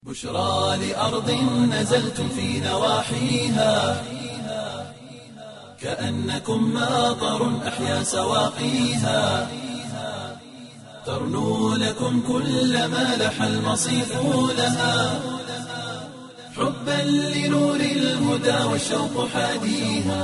بشرى لأرض نزلتم في نواحيها كأنكم ماطر أحيا سواقيها ترنو لكم كل ما لح المصيف لها حبا لنور الهدى والشوق حاديها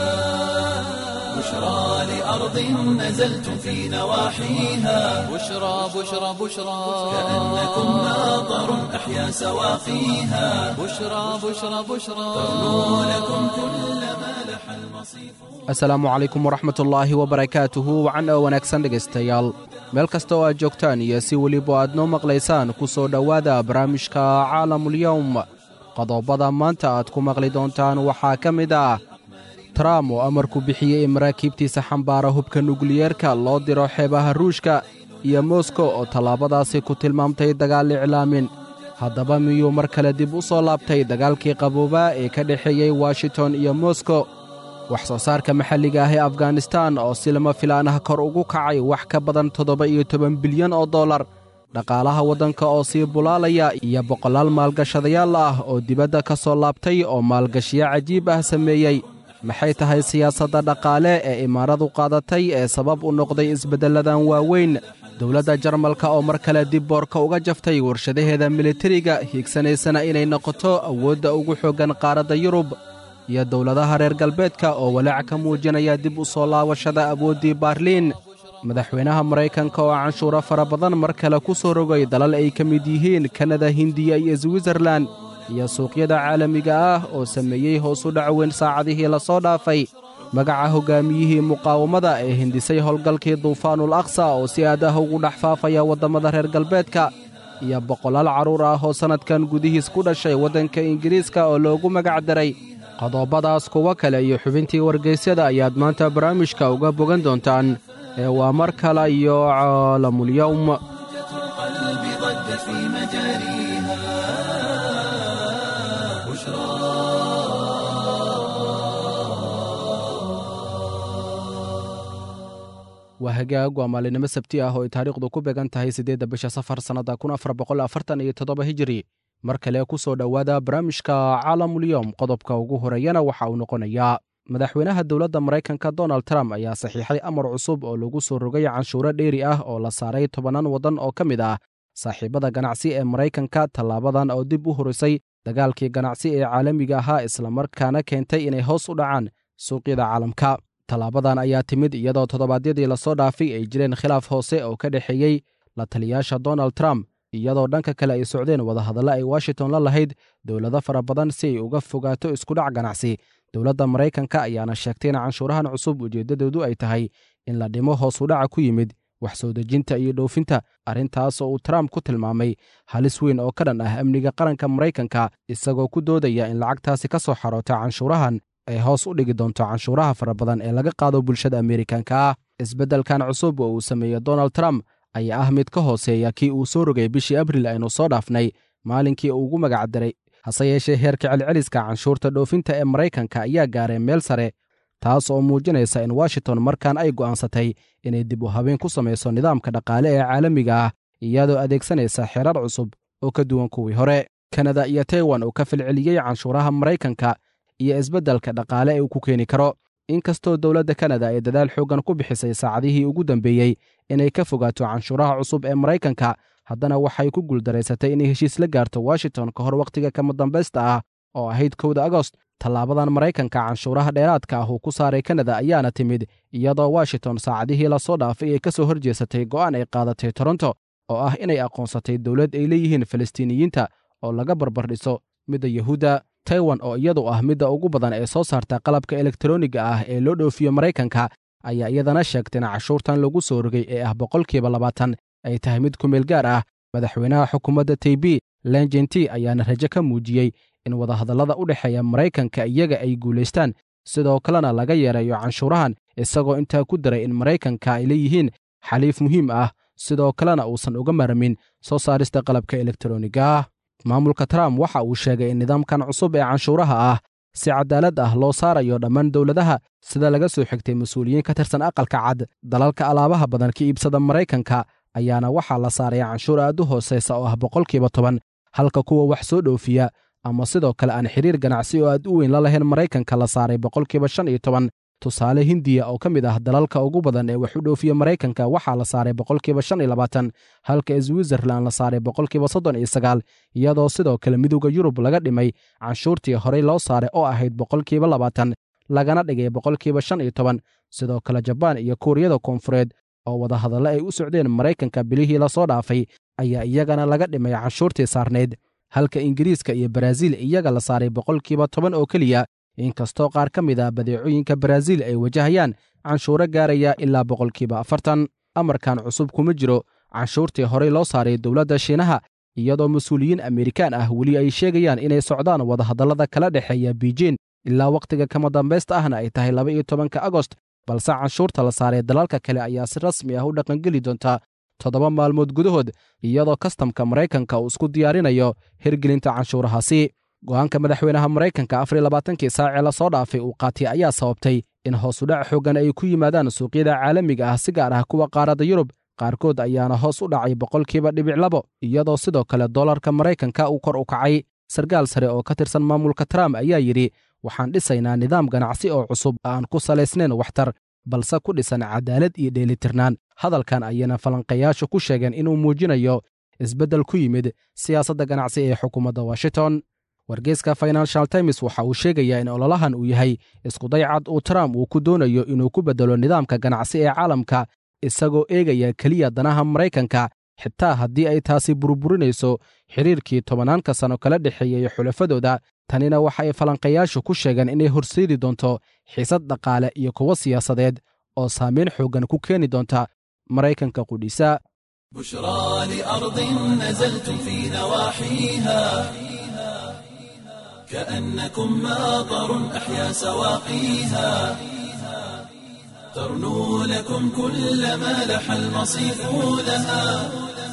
بشرى لأرض نزلتم في نواحيها بشرى بشرى بشرى كأنكم ماطر أحيا سواقيها بشرى بشرى بشرى ترنو لكم كل ما لح المصيف asalaamu calaykum waraxmatullaahi wabarakaatuhu wacan oo wanaagsan dhegaystayaal meel kasta oo aad joogtaan iyo si weliba aad noo maqlaysaan ku soo dhowaada barnaamijka caalamulyowm qodobada maanta aad ku maqli doontaan waxaa ka mid ah trump oo amarku bixiyey in maraakiibtiisa xambaara hubka nukliyeerka loo diro xeebaha ruushka iyo moskow oo tallaabadaasi ku tilmaamtay dagaal iclaamin haddaba miyuu mar kale dib u soo laabtay dagaalkii qaboobaa ee ka dhexeeyey washington iyo moskow wax soo saarka maxalliga ah ee afganistan oo si lama filaan ah kor ugu kacay wax ka badan toddoba iyo toban bilyan oo dollar dhaqaalaha waddanka oo sii bulaalaya iyo boqolaal maalgashadayaal ah oo dibadda ka soo laabtay oo maalgashiyo cajiib ah sameeyey maxay tahay siyaasadda dhaqaale ee imaaradu qaadatay ee sabab u noqday isbeddelladan waaweyn dowladda jarmalka oo mar kale dib boorka uga jaftay warshadaheeda militariga hiigsanaysana inay noqoto awoodda ugu xooggan qaaradda yurub iyo dowladaha reer galbeedka oo walaac ka muujinaya dib u soo laabashada awooddii baarliin madaxweynaha maraykanka oo canshuuro fara badan mar kale ku soo rogay dalal ay ka mid yihiin kanada hindiya iyo switzerlan iyo suuqyada caalamiga ah oo sameeyey hoos u dhac weyn saacadihii la soo dhaafay magaca hoggaamiyihii muqaawamada ee hindisay howlgalkii duufaanul aqsa oo si aad ah ugu dhex faafaya waddammada reer galbeedka iyo boqolaal carruur ah oo sannadkan gudihiis ku dhashay waddanka ingiriiska oo loogu magac daray qodobadaas kuwo kale iyo xubintii wargaysyada ayaad maanta barnaamijka uga bogan doontaan ee waa mar kale iyo caalamulyowm القلب ضج في مجاريها بشرى waa hagaag waa maalinimo sabti ah oo ay taariikhdu ku beegan tahay siddeedda bisha safar sannadda kun afar boqol afartan iyo toddoba hijiri mar kale ku soo dhowaada barnaamijka caalamulyowm qodobka ugu horeeyana waxa uu noqonayaa madaxweynaha dowladda maraykanka donald trump ayaa saxiixay amar cusub oo lagu soo rogay canshuuro dheeri ah oo la saaray tobannaan waddan oo ka mid ah saaxiibada ganacsi ee maraykanka tallaabadan oo dib u horisay dagaalkii ganacsi ee caalamiga ahaa islamarkaana keentay inay hoos u dhacaan suuqyada caalamka tallaabadan ayaa timid iyadoo toddobaadyadii lasoo dhaafay ay jireen khilaaf hoose oo ka dhexeeyey la taliyaasha donald trump iyadoo dhanka kale ay socdeen wadahadalla ay washington la lahayd dowlado fara badan si ay uga fogaato iskudhac ganacsi dowladda maraykanka ayaana sheegtay in canshuurahan cusub ujeeddadoodu ay tahay in la dhimo hoos udhaca ku yimid wax soo dejinta iyo dhoofinta arrintaas oo uu trump ku tilmaamay halis weyn oo ka dhan ah amniga qaranka maraykanka isagoo ku doodaya in lacagtaasi ka soo xaroota canshuurahan ay hoos u dhigi doonto canshuuraha fara badan ee laga qaado bulshada ameerikanka ah isbeddelkan cusub oo uu sameeyey donald trump ayaa ah mid ka hooseeya kii uu soo rogay bishii abril aynu soo dhaafnay maalinkii uu ugu magac daray hase yeeshee heerka celceliska canshuurta dhoofinta ee maraykanka ayaa gaaray meel sare taas oo muujinaysa in washington markaan ay go'aansatay inay dib u habeen ku samayso nidaamka dhaqaale ee caalamiga ah iyadoo adeegsanaysa xerar cusub oo ka duwan kuwii hore kanada iyo taiwan oo ka falceliyey canshuuraha maraykanka iyo isbeddelka dhaqaale ee uu ku keeni karo inkastoo dowladda kanada ay dadaal xooggan ku bixisay saacadihii ugu dambeeyey inay ka fogaato canshuuraha cusub ee maraykanka haddana waxay ku guuldaraysatay inay heshiis la gaarto washington ka hor wakhtiga kama dambaysta ah oo ahayd kowda agost tallaabadan maraykanka canshuuraha dheeraadka ah uu ku saaray kanada ayaana timid iyadoo washington saacadihii lasoo dhaafay ay ka soo horjeesatay go'aan ay qaadatay toronto oo ah inay aqoonsatay dowlad ay leeyihiin falastiiniyiinta oo laga barbardhiso midda yahuudda taiwan oo iyadu ah midda ugu badan ee soo saarta qalabka elektroniga ah ee loo dhoofiyo maraykanka ayaa iyadana sheegtay in cashuurtan lagu soo rogay ee ah boqolkiiba labaatan ay tahay mid ku meel gaar ah madaxweynaha xukuumadda taybi lenjenti ayaana rajo ka muujiyey in wadahadallada u dhexeeya maraykanka iyaga ay guulaystaan sidoo kalena laga yeereeyo canshuurahan isagoo intaa ku daray in maraykanka ay leeyihiin xaliif muhiim ah sidoo kalena uusan uga maarmin soo saarista qalabka elektroniga ah maamulka trump waxa uu sheegay in nidaamkan cusub ee canshuuraha ah si cadaalad ah loo saarayo dhammaan dowladaha sida laga soo xigtay mas-uuliyiin ka tirsan aqalka cad dalalka alaabaha badan ka iibsada maraykanka ayaana waxaa la saaraya canshuur aad u hoosaysa oo ah boqolkiiba toban halka kuwa wax soo dhoofiya ama sidoo kale aan xiriir ganacsi oo aad u weyn la lahayn maraykanka la saaray boqolkiiba shan iyo toban tusaale hindiya oo ka mid ah dalalka ugu badan ee wax u dhoofiya maraykanka waxaa la saaray boqolkiiba shan iyo labaatan halka switzerland la saaray boqolkiiba soddon iyo sagaal iyadoo sidoo kale midowda yurub laga dhimay canshuurtii horey loo saaray oo ahayd boqolkiiba labaatan lagana dhigay boqolkiiba shan iyo toban sidoo kale jabaan iyo kuuriyada koonfureed oo wadahadallo ay u socdeen maraykanka bilihii lasoo dhaafay ayaa iyagana laga dhimay canshuurtii saarnayd halka ingiriiska iyo baraaziil iyaga la saaray boqolkiiba toban oo keliya inkastoo qaar ka mid ah badeecooyinka baraaziil ay wajahayaan canshuuro gaaraya ilaa boqolkiiba afartan amarkan cusub kuma jiro canshuurtii horey loo saaray dowladda shiinaha iyadoo mas-uuliyiin amerikaan ah weli ay sheegayaan inay socdaan wadahadallada kala dhexeeya biijin ilaa wakhtiga kama dambaysta ahna ay tahay laba iyo tobanka agost balse canshuurta la saaray dalalka kale ayaa si rasmi ah u dhaqangeli doonta toddoba maalmood gudahood iyadoo kastamka maraykanka uu isku diyaarinayo hirgelinta canshuurahaasi go'aanka madaxweynaha maraykanka afar iyo labaatankii saacee lasoo dhaafay uu qaatay ayaa sababtay in hoosudhac xooggan ay ku yimaadaan suuqyada caalamiga ah si gaar ah kuwa qaaradda yurub qaarkood ayaana hoos u dhacay boqolkiiba dhibic labo iyadoo sidoo kale dollarka maraykanka uu kor u kacay sarkaal sare oo ka tirsan maamulka trump ayaa yidhi waxaan dhisaynaa nidaam ganacsi oo cusub aan ku salaysnayn waxtar balse ku dhisan cadaalad iyo dheelitirnaan hadalkan ayana falanqayaashu ku sheegeen inuu muujinayo isbeddel ku yimid siyaasadda ganacsi ee xukuumadda washington wargeyska financial times waxa uu sheegayaa in ololahan uu yahay iskuday cad uu trump uu ku doonayo inuu ku beddelo nidaamka ganacsi ee caalamka isagoo eegaya keliya danaha maraykanka xitaa haddii ay taasi burburinayso xidhiirkii tobanaanka sano kala dhexeeyey xulafadooda tanina waxa ay falanqayaashu ku sheegeen inay horseedi doonto xiisad dhaqaale iyo kuwo siyaasadeed oo saamayn xooggan ku keeni doonta maraykanka qudhiisa بشرى لأرض نزلتم في نواحيها كأنكم ماطر أحيا سواقيها ترنو لكم كل ما لح المصيف لها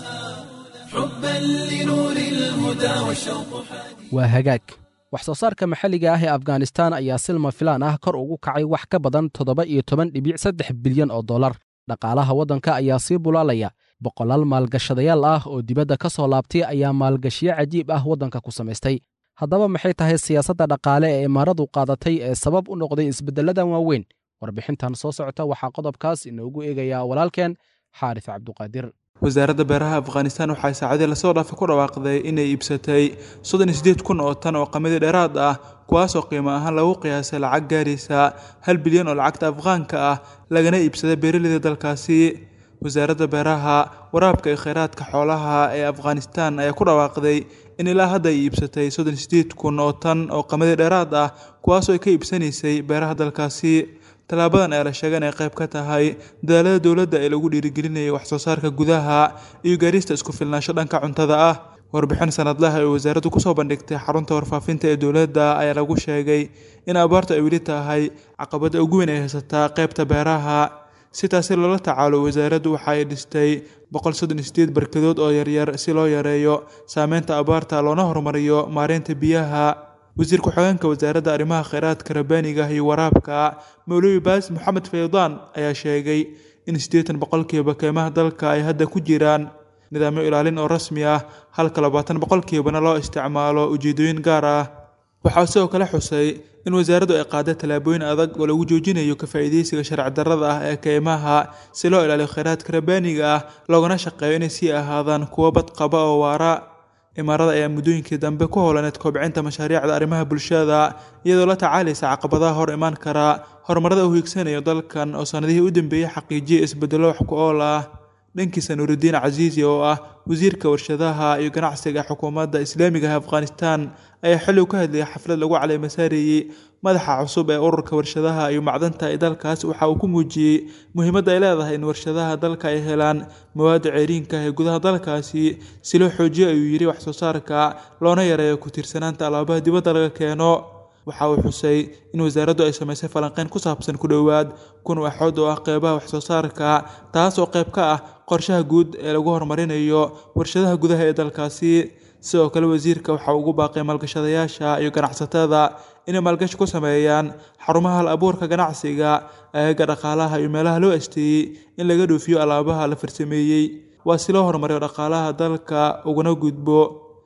حبا لنور الهدى والشوق حديث waa hagaag wax soo saarka maxalliga ah ee afghanistan ayaa silma filaan ah kor ugu kacay wax ka badan toddoba iyo toban dhibic saddex bilyan oo dollar dhaqaalaha waddanka ayaa sii bulaalaya boqolaal maalgashadayaal ah oo dibadda ka soo laabtay ayaa maalgashiyo cajiib ah waddanka ku samaystay haddaba maxay tahay siyaasadda dhaqaale ee imaaradu qaadatay ee sabab u noqday isbeddelladan waaweyn warbixintan soo socota waxaa qodobkaas inoogu eegayaa walaalkeen xaaris cabduqaadir wasaaradda beeraha afghanistan waxay saacadii lasoo dhaafay ku dhawaaqday inay iibsatay soddon iyo sideed kun oo tan oo qamadi dheeraad ah kuwaasoo qiimo ahaan lagu qiyaasay lacag gaaraysa hal bilyan oo lacagta afghaanka ah lagana iibsaday beeraleyda dalkaasi wasaaradda beeraha waraabka iyo kheyraadka xoolaha ee afghanistan ayaa ku dhawaaqday in ilaa hadda ay iibsatay soddon iyo sideed kun oo tan oo qamadi dheeraad ah kuwaasoo ay ka iibsanaysay beeraha dalkaasi tallaabadan ayaa la sheegay inay qayb ka tahay dadaalada dowladda ee lagu dhiirigelinayay waxsoo saarka gudaha iyo gaarista isku filnaansho dhanka cuntada ah warbixin sanadlaha ee wasaaraddu kusoo bandhigtay xarunta warfaafinta ee dowladda ayaa lagu sheegay in abaartu ay weli tahay caqabadda ugu weyn ay haysataa qaybta beeraha si taasi loola tacaalo wasaaraddu waxa ay dhistay boqol soddon iyo sideed barkadood oo yaryar si loo yareeyo saameynta abaarta loona horumariyo maareynta biyaha wasiir ku-xigeenka wasaaradda arrimaha kheyraadka rabbaaniga iyo waraabka mawluwi baas moxamed faydaan ayaa sheegay in siddeetan boqolkiiba keymaha dalka ay hadda ku jiraan nidaamyo ilaalin oo rasmi ah halka labaatan boqolkiibana loo isticmaalo ujeedooyin gaar ah waxaa sidoo kale xusay in wasaaraddu ay qaaday tallaabooyin adag oo lagu joojinayo ka faa'iidaysiga sharci darrada ah ee keymaha si loo ilaaliyo kheyraadka rabbaaniga ah loogana shaqeeyo inay sii ahaadaan kuwo badqaba oo waara imaarada ayaa muddooyinkii dambe ku howlaneed kobcinta mashaariicda arrimaha bulshada iyadoo la tacaalaysa caqabadaha hor imaan kara horumarada uu hiigsanayo dalkan oo sannadihii u dambeeyey xaqiijiya isbedello wax ku ool ah dhankiisa nuurudiin casiisi oo ah wasiirka warshadaha iyo ganacsiga xukuumadda islaamiga ah afghanistan ayaa xilligu ka hadlayay xaflad lagu caleemasaarayey madaxa cusub ee ururka warshadaha iyo macdanta ee dalkaas waxa uu ku muujiyey muhiimadda ay leedahay in warshadaha dalka ay helaan mawaadda ceeriinka ee gudaha dalkaasi si loo xoojiyo ayuu yidhi waxsoo saarka loona yareeyo ku tiirsanaanta alaabaha dibadda laga keeno waxa uu xusay in wasaaraddu ay samaysay falanqeyn ku saabsan ku dhowaad kun waxood oo ah qeybaha waxsoo saarka taas oo qayb ka ah qorshaha guud ee lagu horumarinayo warshadaha gudaha ee dalkaasi sidoo kale wasiirka waxa uu ugu baaqay maalgashadayaasha iyo ganacsatada inay maalgashi ku sameeyaan xarumaha hal abuurka ganacsiga aagaga dhaqaalaha iyo meelaha loo asteeyey in laga dhoofiyo alaabaha la farsameeyey waa si loo horumariyo dhaqaalaha dalka uguna gudbo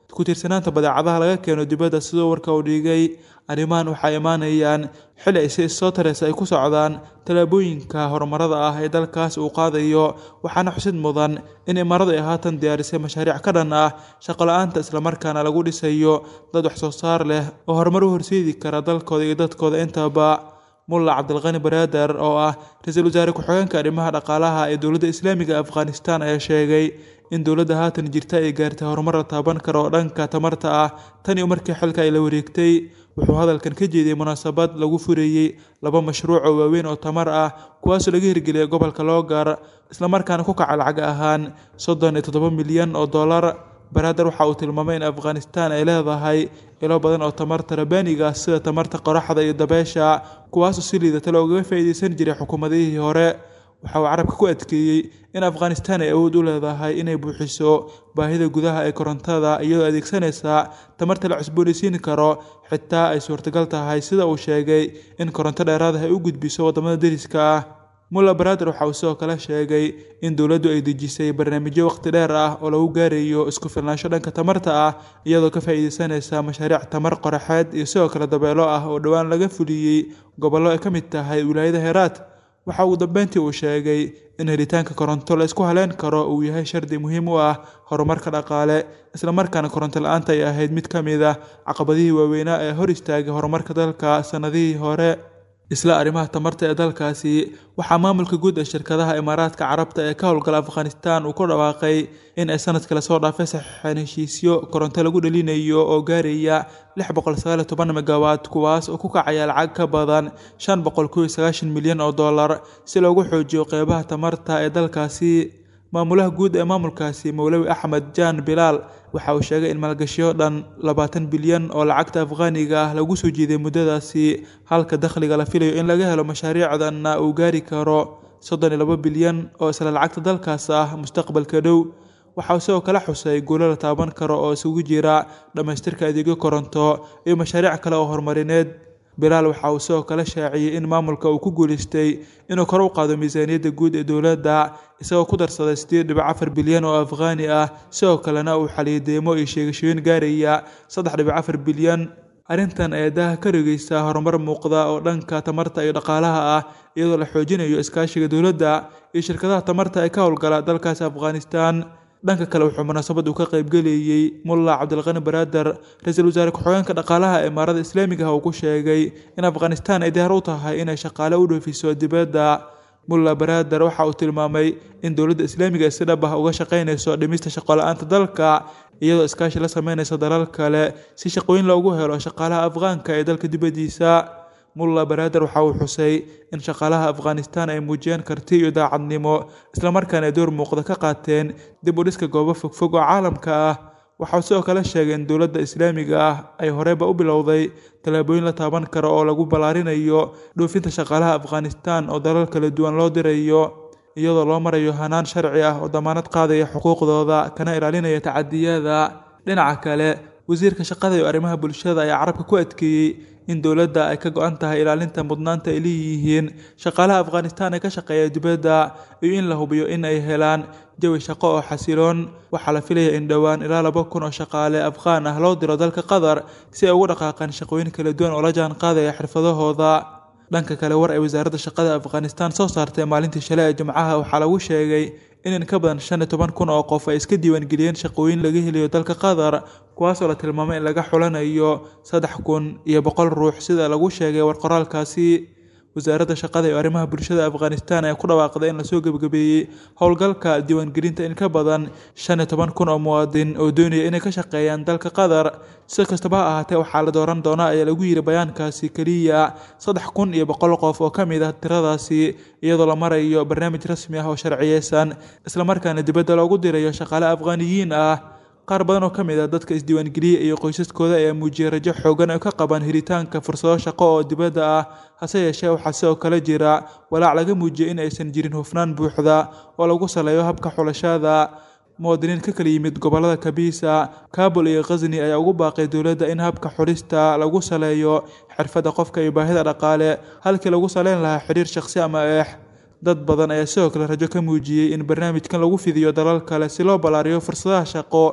ku tiirsanaanta badeecadaha laga keeno dibadda sidoo warka uu dhigay arrimahan waxay imaanayaan xilli ay si issoo tareysa ay ku socdaan tallaabooyinka horumarada ah ee dalkaas uu qaadayo waxaana xusid mudan in imaaradu ay haatan diyaarisay mashaariic ka dhan ah shaqo-la-aanta islamarkaana lagu dhisayo dad wax soo saar leh oo horumar u horseedi kara dalkooda iyo dadkooda intaba mulla cabdilqani baraader oo ah ra-iisul wasaare ku-xigeenka arrimaha dhaqaalaha ee dowladda islaamiga afghanistan ayaa sheegay in dowladda haatan jirta ay gaartay horumar la taaban karo oo dhanka tamarta ah tan iyo markii xilka ay la wareegtay wuxuu hadalkan ka jeediyey munaasabad lagu fureeyey laba mashruuc oo waaweyn oo tamar ah kuwaasoo laga hirgeliyay gobolka loogar islamarkaana ku kaca lacag ahaan soddon iyo toddoba milyan oo dollar baraader waxa uu tilmaamay in afghanistan ay leedahay ilo badan oo tamarta rabaaniga ah sida tamarta qoraxda iyo dabeesha kuwaasoo si liidata loogaga faa'iideysan jiray xukuumadihii hore waxa uu carabka ku adkeeyey in afghanistan ay awood u leedahay inay buuxiso baahida gudaha ee korontada iyadoo adeegsanaysa tamarta la cusboonaysiin karo xitaa ay suurtagal tahay sida uu sheegay in koronto dheeraadaha ay u gudbiso waddamada deriska ah mulla baraader waxa uu sidoo kale sheegay in dowladdu ay dejisay barnaamijyo waqti dheer ah oo lagu gaarayo isku filnaansho dhanka tamarta ah iyadoo ka faa'iideysanaysa mashaariic tamar qoraxeed iyo sidoo kale dabeelo ah oo dhowaan laga fuliyey gobollo ay ka mid tahay wilaayada heeraad waxa ugu dambeyntii uu sheegay in helitaanka koronto la isku haleyn karo uu yahay shardi muhiim u ah horumarka dhaqaale islamarkaana koronto la-aanta ay ahayd mid ka mid ah caqabadihii waaweynaa ee hor istaagay horumarka dalka sannadihii hore isla arrimaha tamarta ee dalkaasi waxaa maamulka guud ee shirkadaha imaaraadka carabta ee ka howlgala afghanistan uu ku dhawaaqay in ay sanadkii lasoo dhaafay saxiixeen heshiisyo koronto lagu dhalinayo oo gaaraya lix boqol sagaal iyo toban megawatt kuwaas oo ku kacaya lacag ka badan shan boqol kow iyo sagaashan milyan oo dollar si loogu xoojiyo qeybaha tamarta ee dalkaasi maamulaha guud ee maamulkaasi mowlawi axmed jaan bilaal waxa uu sheegay in maalgashiyo dhan labaatan bilyan oo lacagta afghaaniga ah lagu soo jiiday muddadaasi halka dakhliga la filayo in laga helo mashaariicdanna uu gaari karo soddon iyo labo bilyan oo isla lacagta dalkaas ah mustaqbalka dhow waxa uu sidoo kale xusay guulo la taaban karo oo isugu jira dhammaystirka adeegyo koronto iyo mashaariic kale oo horumarineed bilaal waxa uu sidoo kale shaaciyey in maamulka uu ku guuleystay inuu kor u qaado miisaaniyadda guud ee dowladda isagoo ku darsaday sideed dhibic afar bilyan oo afghaani ah sidoo kalena uu xaliyay deemo iyo sheegashooyin gaaraya saddex dhibic afar bilyan arrintan ayaa daaha ka rigeysa horumar muuqda oo dhanka tamarta iyo dhaqaalaha ah iyadoo la xoojinayo iskaashiga dowladda iyo shirkadaha tamarta ee ka howlgala dalkaasi afghanistan dhanka kale wuxuu munaasabad uu ka qaybgeleeyey mulla cabdilqani baraader ra-iisul wasaare ku-xigeenka dhaqaalaha imaarada islaamiga ah uu ku sheegay in afghanistan ay diyaar u tahay inay shaqaale u dhoofiso dibadda mulla baraader waxa uu tilmaamay in dowladda islaamiga si dhab ah uga shaqaynayso dhimista shaqo-la-aanta dalka iyadoo iskaashi la sameynaysa dalal kale si shaqooyin loogu helo shaqaalaha afghaanka ee dalka dibaddiisa mulla baraader waxa uu xusay in shaqaalaha afghanistan ay muujiyeen karti iyo daacadnimo islamarkaana ay door muuqda ka qaateen dib u dhiska goobo fogfog oo caalamka ah waxauu sidoo kale sheegay in dowladda islaamiga ah ay horeyba u bilowday tallaabooyin la taaban karo oo lagu ballaarinayo dhoofinta shaqaalaha afghanistan oo dalal kala duwan loo dirayo iyadoo loo marayo hanaan sharci ah oo damaanad qaadaya xuquuqdooda kana ilaalinaya tacadiyada dhinaca kale wasiirka shaqada iyo arrimaha bulshada ayaa carabka ku adkeeyey in dowladda ay ka go-an tahay ilaalinta mudnaanta ay leeyihiin shaqaalaha afghanistan ee ka shaqeeya dibadda iyo in la hubiyo in ay helaan jawi shaqo oo xasiloon waxaa la filaya in dhowaan ilaa laba kun oo shaqaale afghaan ah loo diro dalka qatar si ay ugu dhaqaaqaan shaqooyin kala duwan oo la jaan qaadaya xirfadahooda dhanka kale war ay wasaaradda shaqada afghanistan soo saartay maalintii shalay ee jimcaha waxaa lagu sheegay in in ka badan shan iyo toban kun oo qof ay iska diiwaangeliyeen shaqooyin laga helayo dalka qatar kuwaasoo la tilmaamay in laga xulanayo saddex kun iyo boqol ruux sida lagu sheegay warqoraalkaasi wasaaradda shaqada iyo arrimaha bulshada afghanistan ayaa ku dhawaaqday in lasoo gebagabeeyey howlgalka diiwaangelinta in ka badan shan iyo toban kun oo muwaadin oo doonaya inay ka shaqeeyaan dalka qatar si kastaba ha ahaatee waxaa la dooran doonaa ayaa lagu yidhi bayaankaasi keliya saddex kun iyo boqol qof oo ka mid ah tiradaasi iyadoo la marayo barnaamij rasmi ah oo sharciyeysan islamarkaana dibadda loogu dirayo shaqaale afghaaniyiin ah qaar badan oo ka mid ah dadka isdiiwaangeliya iyo qoysaskooda ayaa muujiyay rajo xoogan oo ka qabaan helitaanka fursado shaqo oo dibadda ah hase yeeshee waxaa sidoo kale jira walaac laga muujiyay in aysan jirin hufnaan buuxda oo lagu saleeyo habka xulashada muwaadiniin ka kala yimid gobollada kabiisa kaabul iyo khasni ayaa ugu baaqay dowladda in habka xulista lagu saleeyo xirfadda qofka iyo baahida dhaqaale halkii lagu saleyn lahaa xiriir shaqsi ama eex dad badan ayaa sidoo kale rajo ka muujiyey in barnaamijkan lagu fidiyo dalal kale si loo ballaariyo fursadaha shaqo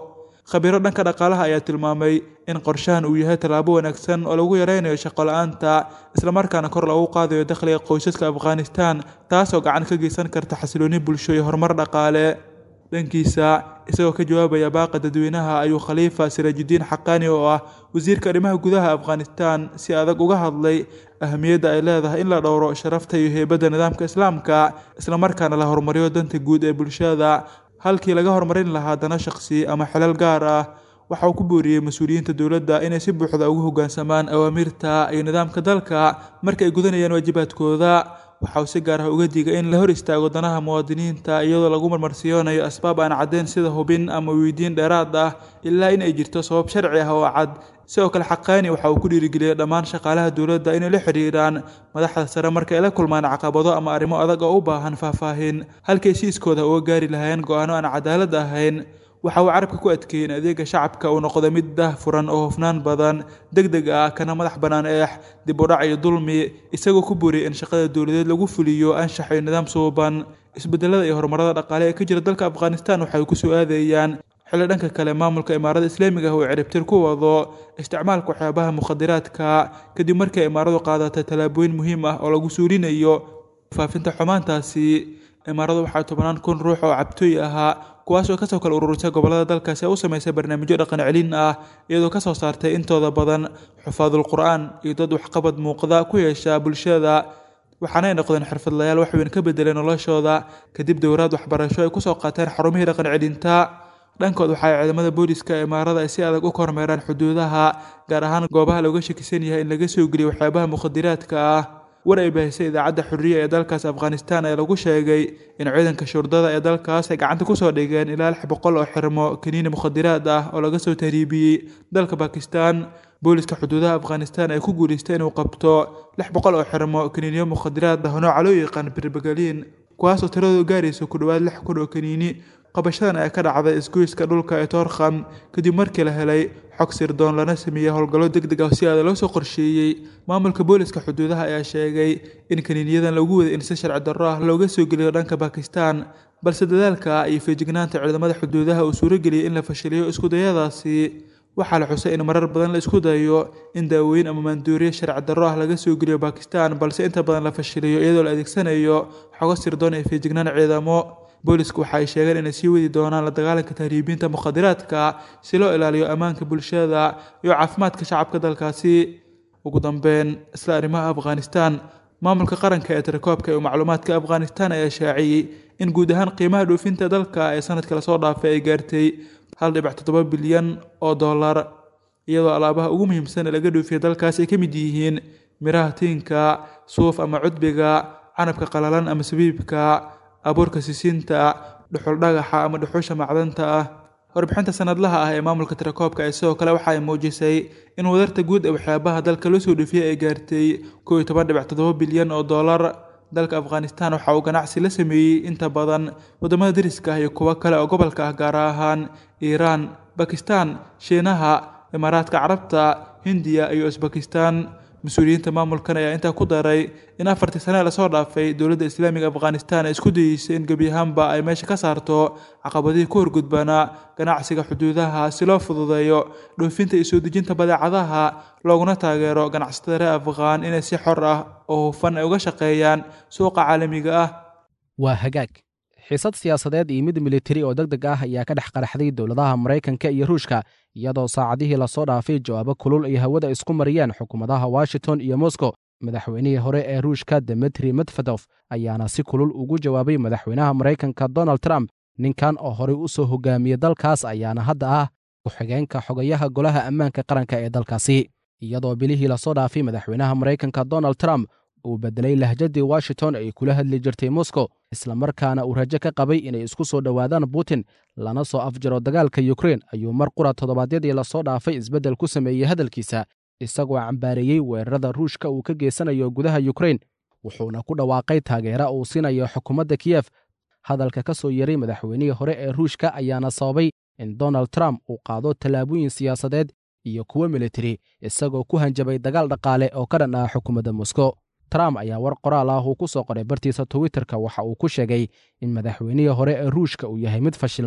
khabiiro dhanka dhaqaalaha ayaa tilmaamay in qorshahan uu yahay tallaabo wanaagsan oo lagu yareynayo shaqo la-aanta islamarkaana kor loogu qaadayo dakhliga qoysaska afghanistan taasoo gacan ka geysan karta xasilooni bulsho iyo horumar dhaqaale dhankiisa isagoo ka jawaabaya baaqa dadweynaha ayuu khaliifa siraajudiin xaqaani oo ah wasiirka arrimaha gudaha afghanistan si adag uga hadlay ahamiyadda ay leedahay in la dhowro sharafta iyo heybadda nidaamka islaamka islamarkaana la horumariyo danta guud ee bulshada halkii laga horumarin lahaa dana shaqsi ama xelal gaar ah waxa uu ku booriyey mas-uuliyiinta dowladda inay si buuxda ugu hoggaansamaan awaamirta iyo nidaamka dalka marka ay gudanayaan waajibaadkooda waxa uu si gaar ah uga digay in la hor istaago danaha muwaadiniinta iyadoo lagu marmarsiyoonayo asbaab aan caddayn sida hubin ama weydiin dheeraad ah ilaa in ay jirto sabab sharci ah oo cad sidoo kale xaqaani waxa uu ku dhiirigeliyey dhammaan shaqaalaha dowladda inay la xidhiiraan madaxda sare marka ay la kulmaan caqabado ama arrimo adag oo u baahan faahfaahin halkay si iskooda uga gaari lahayn go-aano aan cadaalad ahayn waxa uu carabka ku adkeeyey in adeega shacabka uu noqdo mid dah furan oo hufnaan badan deg deg ah kana madax bannaan eex dib u dhac iyo dulmi isagoo ku booriyey in shaqada dowladeed lagu fuliyo anshax iyo nidaam suuban isbedelada iyo horumarada dhaqaale ee ka jira dalka afghanistan waxay ku soo aadayaan xilli dhanka kale maamulka imaarada islaamiga ah uu ciribtir ku wado isticmaalka waxyaabaha mukhadiraadka kadib markii imaaradu qaadatay tallaabooyin muhiim ah oo lagu suurinayo faafinta xumaantaasi imaaradu waxaa tobannaan kun ruux oo cabtooy ahaa kuwaasoo kasoo kala ururisay gobollada dalkaasi ee u samaysay barnaamijyo dhaqan celin ah iyadoo kasoo saartay intooda badan xufaadul qur-aan iyo dad waxqabad muuqda ku yeesha bulshada waxaanay noqdeen xirfadlayaal waxweyn ka bedelay noloshooda kadib dowraad waxbarasho ay kusoo qaateen xarumihii dhaqan celinta dhankood waxa ay ciidamada booliska imaarada ay si adag u kormeeraan xuduudaha gaar ahaan goobaha looga shakisan yahay in laga soo geliyo waxyaabaha mukhadiraadka ah war ay baahisay idaacadda xuriya ee dalkaas afghanistan ee lagu sheegay in ciidanka shurdada ee dalkaas ay gacanta kusoo dhigeen ilaa lix boqol oo xirmo kaniini mukhadiraad ah oo laga soo tahriibiyey dalka bakistan booliska xuduudaha afghanistan ay ku guuleystay inuu qabto lix boqol oo xirmo kaniiniyo mukhadiraad ah nooca loo yaqaan birbagaliin kuwaasoo tiradoodu gaaraysa ku dhowaad lix kun oo kaniini qabashadan ayaa ka dhacday isgoyska dhulka ee toorkham kadib markii la helay xog sirdoon lana sameeyey howlgallo deg deg ah si aada loo soo qorsheeyey maamulka booliska xuduudaha ayaa sheegay in kaniiniyadan lagu waday in si sharci darro ah looga soo geliyo dhanka bakistan balse dadaalka iyo feejignaanta ciidamada xuduudaha uu suurageliyey in la fashiliyo iskudayadaasi waxaa la xusay in marar badan la isku dayo in daawooyin ama maanduuriye sharci darro ah laga soo geliyo bakistan balse inta badan la fashiliyo iyadoo la adeegsanayo xogo sirdoon iyo feejignaan ciidamo boolisku waxa ay sheegeen inay sii wadi doonaan la dagaalanka tahriibiinta mukhadiraadka si loo ilaaliyo ammaanka bulshada iyo caafimaadka shacabka dalkaasi ugu dambeyn isla arrimaha afghanistan maamulka qaranka ee tirakoobka iyo macluumaadka afghanistan ayaa shaaciyey in guud ahaan qiimaha dhoofinta dalka ee sanadka lasoo dhaafay ay gaartay hal dhibic toddoba bilyan oo dollar iyadoo alaabaha ugu muhiimsan ee laga dhoofiya dalkaas ay ka mid yihiin miraha tiinka suuf ama cudbiga canabka qalalan ama sabiibka abuurka sisinta dhuxul dhagaxa ama dhuxusha macdanta ah warbixinta sanadlaha ah ee maamulka tirakoobka ee sidoo kale waxa ay muujisay in wadarta guud ee waxyaabaha dalka loo soo dhoofiyey ay gaartay kow iyo toban dhibic toddoba bilyan oo dollar dalka afghanistan waxa uu ganacsi la sameeyey inta badan waddamada dariska ah iyo kuwo kale oo gobolka ah gaar ahaan iiraan bakistan shiinaha imaaraadka carabta hindiya iyo usbakistan mas-uuliyiinta maamulkan ayaa intaa ku daray in afartii sane lasoo dhaafay dowladda islaamiga afghanistan ay isku dayeysay in gebi ahaanba ay meesha ka saarto caqabadihii ku horgudbanaa ganacsiga xuduudaha si loo fududeeyo dhoofinta iyo soo dejinta badeecadaha looguna taageero ganacsatada reer afghaan inay si xor ah oo hufan ay uga shaqeeyaan suuqa caalamiga ah waa hagaag xiisad siyaasadeed iyo mid militari oo deg deg ah ayaa ka dhex qaraxday dowladaha maraykanka iyo ruushka iyadoo saacadihii lasoo dhaafay jawaabo kulul ay hawada isku mariyeen xukuumadaha washington iyo moscow madaxweynihii hore ee ruushka demetri medvedof ayaana si kulul ugu jawaabay madaxweynaha maraykanka donald trump ninkan oo horey u soo hogaamiyey dalkaas ayaana hadda ah ku-xigeenka xogayaha golaha ammaanka qaranka ee dalkaasi iyadoo bilihii lasoo dhaafay madaxweynaha maraykanka donald trump uu bedelay lahjadii washington ay kula hadli jirtay moscow islamarkaana uu rajo ka qabay inay isku soo dhowaadaan putin lana soo afjaro dagaalka yukrein ayuu mar qura toddobaadyadii lasoo dhaafay isbeddel ku sameeyey hadalkiisa isagoo cambaareeyey weerarada ruushka uu ka geysanayo gudaha yukrein wuxuuna ku dhawaaqay taageera uu siinayo xukuumadda kiyef hadalka ka soo yeray madaxweynihii hore ee ruushka ayaana sababay in donald trump uu qaado tallaabooyin siyaasadeed iyo kuwo militari isagoo ku hanjabay dagaal dhaqaale oo ka dhan ah xukuumadda moscow trump ayaa war qoraal ah uu ku soo qoray bartiisa twitterka waxa uu ku sheegay in madaxweynihii hore ee ruushka uu yahay mid fashilmay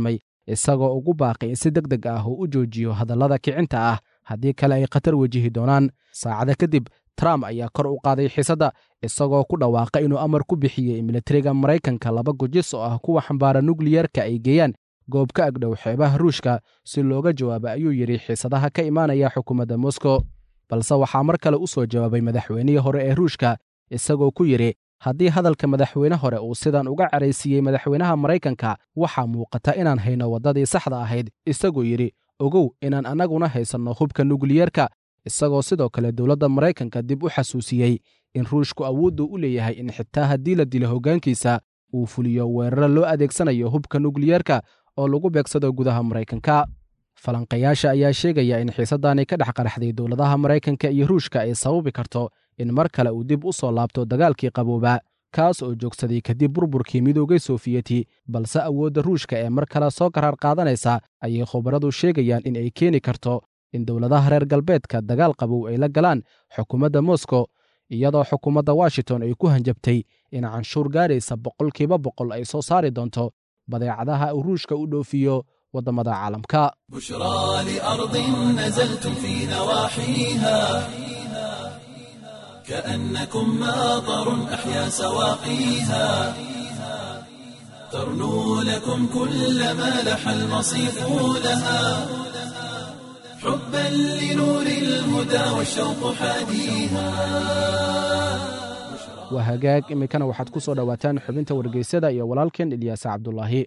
isagoo ugu baaqay in si deg deg ah uu u joojiyo hadallada kicinta ah haddii kale ay khatar wejihi doonaan saacada kadib trump ayaa kor u qaaday xiisadda isagoo ku dhawaaqa inuu amar ku bixiyey militariga maraykanka laba gujis oo ah kuwa xambaara nukliyerka ay geeyaan goob ka agdhow xeebaha ruushka si looga jawaabo ayuu yidhi xiisadaha ka imaanaya xukuumadda moscow balse waxaa mar kale u soo jawaabay madaxweynihii hore ee ruushka isagoo ku yidhi haddii hadalka madaxweyne hore uu sidan uga caraysiiyey madaxweynaha maraykanka waxaa muuqata inaan hayno waddadii saxda ahayd isagoo yidhi ogow inaan annaguna haysanno hubka nukliyerka isagoo sidoo kale dowladda maraykanka dib u xasuusiyey in ruushku awooddu u leeyahay in xitaa haddii la dilo hoggaankiisa uu fuliyo weeraro loo adeegsanayo hubka nukliyerka oo lagu beegsado gudaha maraykanka falanqayaasha ayaa sheegaya in xiisaddaani ka dhex qaraxday dowladaha maraykanka iyo ruushka ay sababi karto in mar kale uu dib u soo laabto dagaalkii qabooba kaas oo joogsaday kadib burburkii midoogay soofiyeti balse awoodda ruushka ee mar kale soo qaraar qaadanaysa ayay khubaradu sheegayaan in ay keeni karto in dowladaha reer galbeedka dagaal qabow ay la galaan xukuumadda moscow iyadoo xukuumadda washington ay ku hanjabtay in canshuur gaaraysa boqolkiiba boqol ay soo saari doonto badeecadaha uu ruushka u dhoofiyo waddamada caalamka بشرى لأرض نزلتم في نواحيها كأنكم ماطر أحيا سواقيها ترنو لكم كل ما لح المصيف لها حبا لنور الهدى والشوق حاديها waa hagaag iminkana waxaad ku soo dhowaataan xubinta wargeysyada iyo walaalkeen ilyaasa cabdulaahi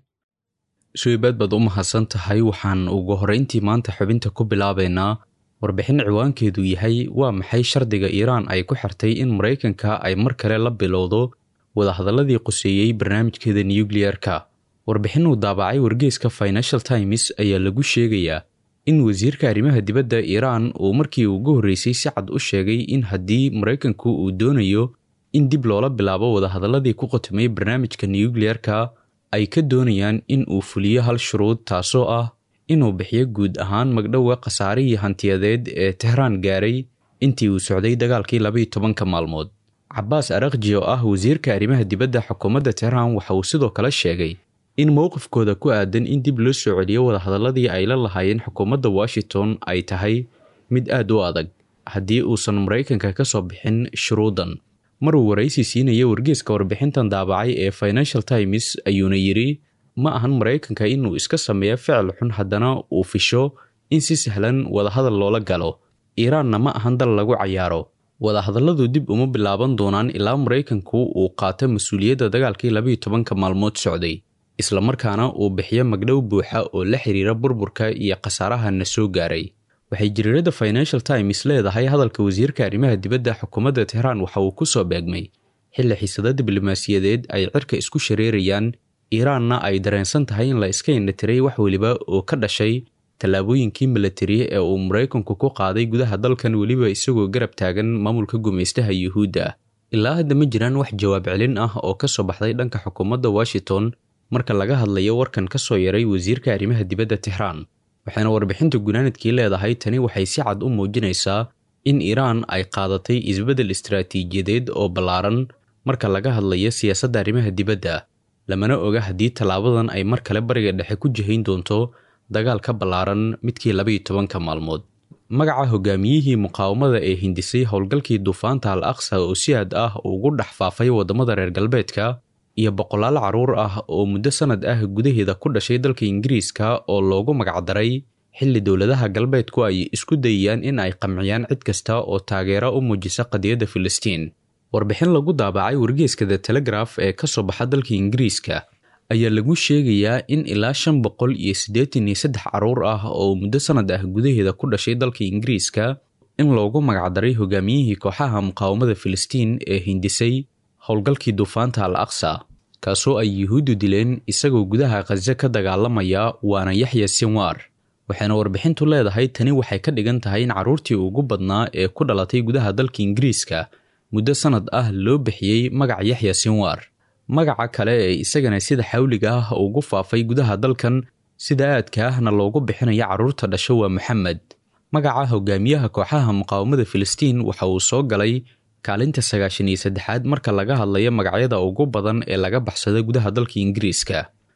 suibaad baad u mahadsan tahay waxaan ugu horrayntii maanta xubinta ku bilaabaynaa warbixin ciwaankeedu yahay waa maxay shardiga iiraan ay ku xirtay in maraykanka ay mar kale la bilowdo wadahadalladii quseeyey barnaamijkeeda nukliyeerka warbixin uu daabacay wargeyska financial times ayaa lagu sheegayaa in wasiirka arrimaha dibadda iiraan uu markii ugu horreysay si cad u sheegay in haddii maraykanku uu doonayo in dib loola bilaabo wadahadalladii ku qotomay barnaamijka nukliyeerka ay ka doonayaan in uu fuliyo hal shuruud taasoo ah inuu bixiyo guud ahaan magdhowga khasaarihii hantiyadeed ee tehraan gaaray intii uu socday dagaalkii labaiyo tobanka maalmood cabaas arakji oo ah wasiirka arrimaha dibadda xukuumadda tehraan waxa uu sidoo kale sheegay in mowqifkooda ku aadan in dib loo soo celiyo wadahadalladii ay la lahaayeen xukuumadda washington ay tahay mid aad u adag haddii uusan maraykanka ka soo bixin shuruudan maruu waraysi siinaya wargeeska warbixintan daabacay ee financial times ayuuna yidhi ma ahan maraykanka inuu iska sameeyo ficil xun haddana uu fisho in si sahlan wadahadal loola galo iiraanna ma ahan dal lagu cayaaro wadahadalladu dib uma bilaaban doonaan ilaa maraykanku uu qaato mas-uuliyadda dagaalkii labaiyo tobanka maalmood socday islamarkaana uu bixiyo magdhow buuxa oo la xiriira burburka iyo khasaaraha na soo gaaray waxay jariirada financial times leedahay hadalka wasiirka arrimaha dibadda xukuumadda tehraan waxa uu ku soo beegmay xilli xiisado diblomaasiyadeed ay cirka isku shareerayaan iiraanna ay dareensan tahay in la iska indhatiray wax weliba oo ka dhashay tallaabooyinkii milatari ee uu maraykanku ku qaaday gudaha dalkan weliba isagoo garab taagan maamulka gumaystaha yuhuudda ilaa hadda ma jiraan wax jawaab celin ah oo ka soo baxday dhanka xukuumadda washington marka laga hadlayo warkan ka soo yaray wasiirka arrimaha dibadda tehraan waxayna warbixinta gunaanadkii leedahay tani waxay si cad u muujinaysaa in iiraan ay qaadatay isbeddel istaraatiijiyadeed oo ballaaran marka laga hadlayo siyaasadda arrimaha dibadda lamana oga haddii tallaabadan ay mar kale bariga dhexe ku jihayn doonto dagaal ka ballaaran midkii labaiyo tobanka maalmood magaca hogaamiyihii muqaawamada ee hindisay howlgalkii duufaanta al aqsa oo si aad ah ugu dhex faafay waddamada reer galbeedka iyo boqolaal carruur ah oo muddo sannad ah gudaheeda ku dhashay dalka ingiriiska oo loogu magacdaray xilli dowladaha galbeedku ay isku dayayaan in ay qamciyaan cid kasta oo taageero u muujisa qadiyadda filistiin warbixin lagu daabacay wargeeska the telegraf ee ka soo baxa dalka ingiriiska ayaa lagu sheegayaa in ilaa shan boqol iyo siddeetan iyo saddex carruur ah oo muddo sannad ah gudaheeda ku dhashay dalka ingiriiska in loogu magacdaray hogaamiyihii kooxaha muqaawamada filistiin ee hindisay howlgalkii duufaanta al aqsa kaasoo ay yuhuuddu dileen isagoo gudaha khaze ka dagaalamaya waana yaxya sinwar waxayna warbixintu leedahay tani waxay ka dhigan tahay in carruurtii ugu badnaa ee ku dhalatay gudaha dalka ingiriiska muddo sannad ah loo bixiyey magaca yaxya sinwar magaca kale ee isagana sida xawliga ah ugu faafay gudaha dalkan sida aadka ahna loogu bixinayo carruurta dhasho waa moxamed magaca hogaamiyaha kooxaha muqaawamada filistiin waxa uu soo galay kaalinta sagaashan iyo saddexaad marka laga hadlayo magacyada ugu badan ee laga baxsado gudaha dalka ingiriiska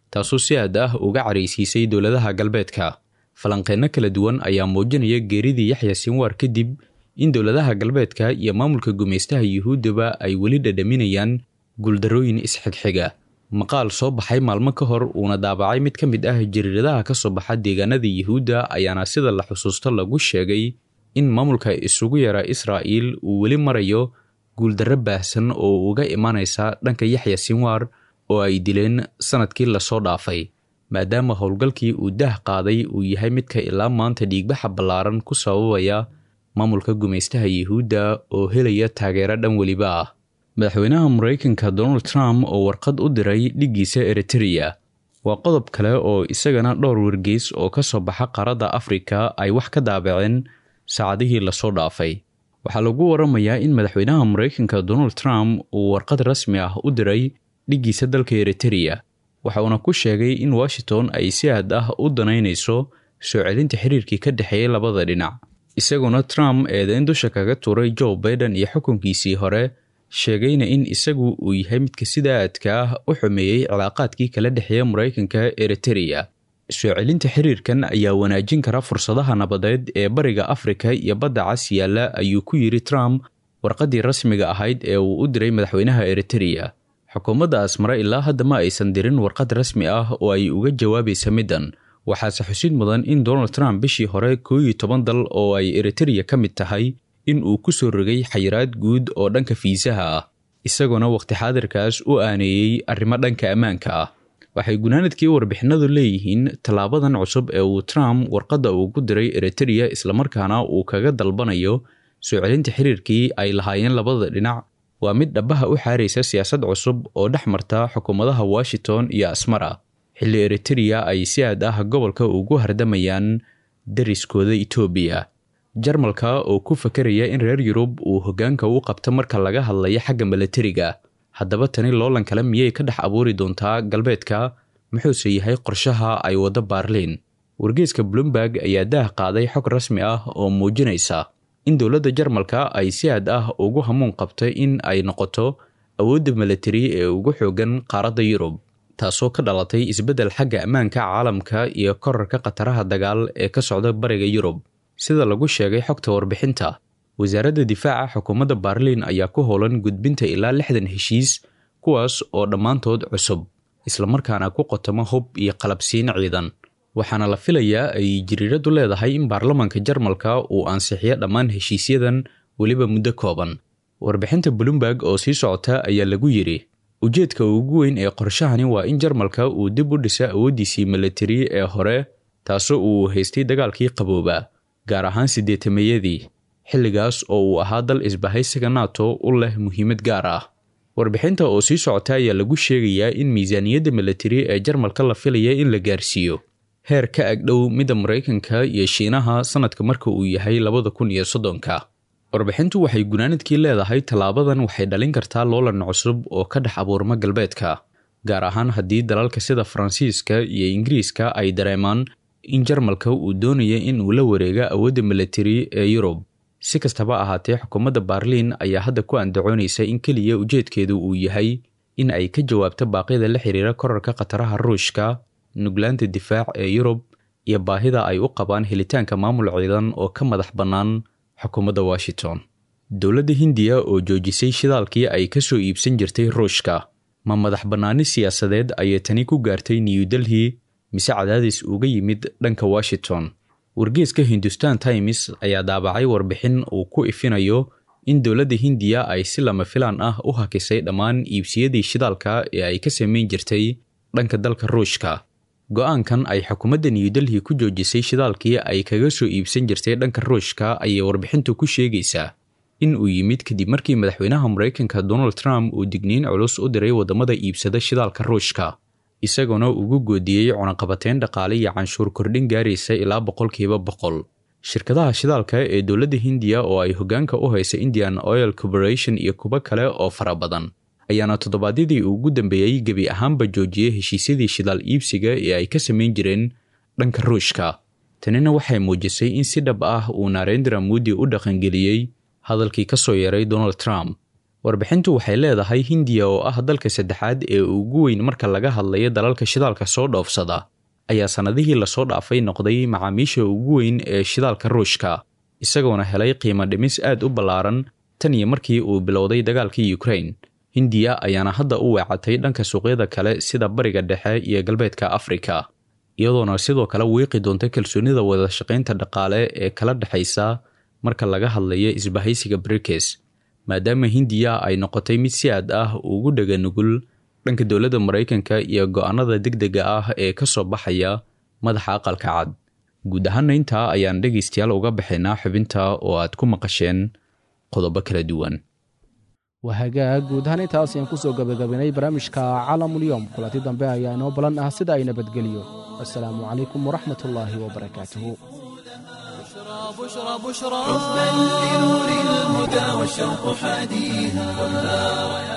taasoo si aad ah uga caraysiisay dowladaha galbeedka falanqeenno kala duwan ayaa muujinaya geeridii yaxya sinwaar kadib in dowladaha galbeedka iyo maamulka gumaystaha yuhuuddaba ay weli dhadhaminayaan guuldarrooyin isxigxiga maqaal soo baxay maalmo ka hor uuna daabacay mid ka mid ah jariiradaha ka soo baxa deegaanada yuhuudda ayaana sida la xusuusto lagu sheegay in maamulka isugu yara israa'iil uu weli marayo guuldarro baahsan oo uga imanaysa dhanka yaxya sinwaar oo ay dileen sannadkii lasoo dhaafay maadaama howlgalkii uu daah qaaday uu yahay midka ilaa maanta dhiigbaxa ballaaran ku sababaya maamulka gumaystaha yuhuudda oo helaya taageero dhan weliba ah madaxweynaha maraykanka donald trump oo warqad u diray dhiggiisa eritereya waa qodob kale oo isagana dhowr wargeys oo ka soo baxa qaaradda afrika ay wax ka daabaceen saacadihii lasoo dhaafay waxaa lagu waramayaa in madaxweynaha maraykanka donald trump uu warqad rasmi ah u diray dhiggiisa dalka eritereya waxa uuna ku sheegay in washington ay si aad ah u danaynayso soo celinta xiriirkii ka dhexeeyay labada dhinac isaguna trump eedeyn dusha kaga tuuray joe baiden iyo xukunkiisii hore sheegayna in isagu uu yahay midka sida aadka ah u xumeeyey cilaaqaadkii kala dhexeeya maraykanka eritereya soo celinta xiriirkan ayaa wanaajin kara fursadaha nabadeed ee bariga afrika iyo badda cas yaalla ayuu ku yidhi trump warqaddii rasmiga ahayd ee uu u diray madaxweynaha eritereya xukuumadda asmare ilaa hadda ma aysan dirin warqad rasmi ah oo ay uga jawaabaysa middan waxaase xusid mudan in donald trump bishii hore koo iyo toban dal oo ay eritereya ka mid tahay in uu ku soo rogay xayiraad guud oo dhanka fiisaha ah isagoona wakhti xaadirkaas u aaneeyey arrimo dhanka ammaanka ah waxay gunaanadkii warbixinadu leeyihiin tallaabadan cusub ee uu trump warqadda ugu diray eritereya islamarkaana uu kaga dalbanayo soo celinta xiriirkii ay lahaayeen labada dhinac waa mid dhabaha u xaaraysa siyaasad cusub oo dhex marta xukuumadaha washington iyo asmara xilli eritereya ay si aad ah gobolka ugu hardamayaan dariskooda etoobiya jarmalka oo ku fakaraya in reer yurub uu hoggaanka u qabto marka laga hadlayo xagga milatariga haddaba tani loolan kale miyay ka dhex abuuri doontaa galbeedka muxuuse yahay qorshaha ay waddo baarliin wargeeska bloomberg ayaa daah qaaday xog rasmi ah oo muujinaysa in dowladda jarmalka ay si aad ah ugu hamuun qabtay in ay noqoto awoodda milatari ee ugu xoogan qaaradda yurub taasoo ka dhalatay isbeddel xagga ammaanka caalamka iyo korarka khataraha dagaal ee ka socda bariga yurub sida lagu sheegay xogta warbixinta wasaaradda difaaca xukuumadda baarliin ayaa ku howlan gudbinta ilaa lixdan heshiis kuwaas oo dhammaantood cusub islamarkaana ku qotamo hub iyo qalabsiin ciidan waxaana la filayaa ay jiriiradu leedahay in baarlamaanka jarmalka uu ansixiyo dhammaan heshiisyadan weliba muddo kooban warbixinta bloomberg oo sii socota ayaa lagu yidhi ujeedka ugu weyn ee qorshahani waa in jarmalka uu dib u dhisa awooddiisii milatari ee hore taasoo uu haystay dagaalkii qabooba gaar ahaan siddeetameeyadii xilligaas oo uu ahaa dal isbahaysiga nato u leh muhiimad gaar ah warbixinta oo sii socota ayaa lagu sheegayaa in miisaaniyadda milatari ee jarmalka la filaya in la gaarsiiyo heer ka agdhow midda maraykanka iyo shiinaha sannadka marka uu yahay labada kun iyo soddonka warbixintu waxay gunaanadkii leedahay tallaabadan waxay dhalin kartaa loolan cusub oo ka dhex abuurma galbeedka gaar ahaan haddii dalalka sida faransiiska iyo ingiriiska ay dareemaan in jarmalka uu doonaya in uu la wareega awoodda milatari ee yurub si kastaba ahaatee xukuumadda baarliin ayaa hadda ku andacoonaysa in keliya ujeedkeedu uu yahay in ay ka jawaabto baaqyada la xiriira korarka khataraha ruushka nuglaanta difaac ee yurub iyo baahida ay u qabaan helitaanka maamul ciidan oo ka madax bannaan xukuumadda washington dowladda hindiya oo joojisay shidaalkii ay ka soo iibsan jirtay ruushka ma madax bannaani siyaasadeed ayay tani ku gaartay new delhi mise cadaadis uga yimid dhanka washington wargeeska hindustan times ayaa daabacay warbixin uu ku ifinayo in dowladda hindiya ay si lama filaan ah u hakisay dhammaan iibsiyadii shidaalka ee ay ka samayn jirtay dhanka dalka ruushka go-aankan ay xukuumadda new delhi ku joojisay shidaalkii ay kaga soo iibsan jirtay dhanka ruushka ayay warbixintu ku sheegaysaa in uu yimid kadib markii madaxweynaha maraykanka donald trump uu digniin culus u diray waddamada iibsada shidaalka ruushka isagoona ugu goodiyey cunaqabateyn dhaqaale iyo canshuur kordhin gaaraysa ilaa boqolkiiba boqol shirkadaha shidaalka ee dowladda hindiya oo ay hoggaanka u haysa indian oil corporation iyo kuwo kale oo fara badan ayaana toddobaadyadii ugu dambeeyey gebi ahaanba joojiyey heshiisyadii shidaal iibsiga ee ay ka samayn jireen dhanka ruushka tanina waxay muujisay in si dhab ah uu narendra moodi u dhaqangeliyey hadalkii ka soo yeeray donald trump warbixintu waxay leedahay hindiya oo ah dalka saddexaad ee ugu weyn marka laga hadlayo dalalka shidaalka soo dhoofsada ayaa sannadihii lasoo dhaafay noqday macaamiisha ugu weyn ee shidaalka ruushka isagoona helay qiimo dhimis aad u ballaaran tan iyo markii uu bilowday dagaalkii ukrain hindiya ayaana hadda u weecatay dhanka suuqyada kale sida bariga dhexe iyo galbeedka afrika iyadoona sidoo kale wiiqi doonta kalsoonida wadashaqaynta dhaqaale ee kala dhexaysa marka laga hadlayo isbahaysiga brikes maadaama hindiya ay noqotay mid si aad ah ugu dhega nugul dhanka dowladda maraykanka iyo go-aanada degdega ah ee ka soo baxaya madaxa aqalka cad guud ahaana intaa ayaan dhegaystayaal uga baxaynaa xubinta oo aad ku maqasheen qodobo kala duwan waa hagaag guud ahaan intaas ayaan ku soo gebagabaynay barnaamijka caalamulyoom kulanti dambe ayaa inoo balan ah sida ay nabadgeliyo assalaamu calaykum waraxmat ullaahi wabarakaatuhu بشرى بشرى حبا لنور الهدى والشوق حاديها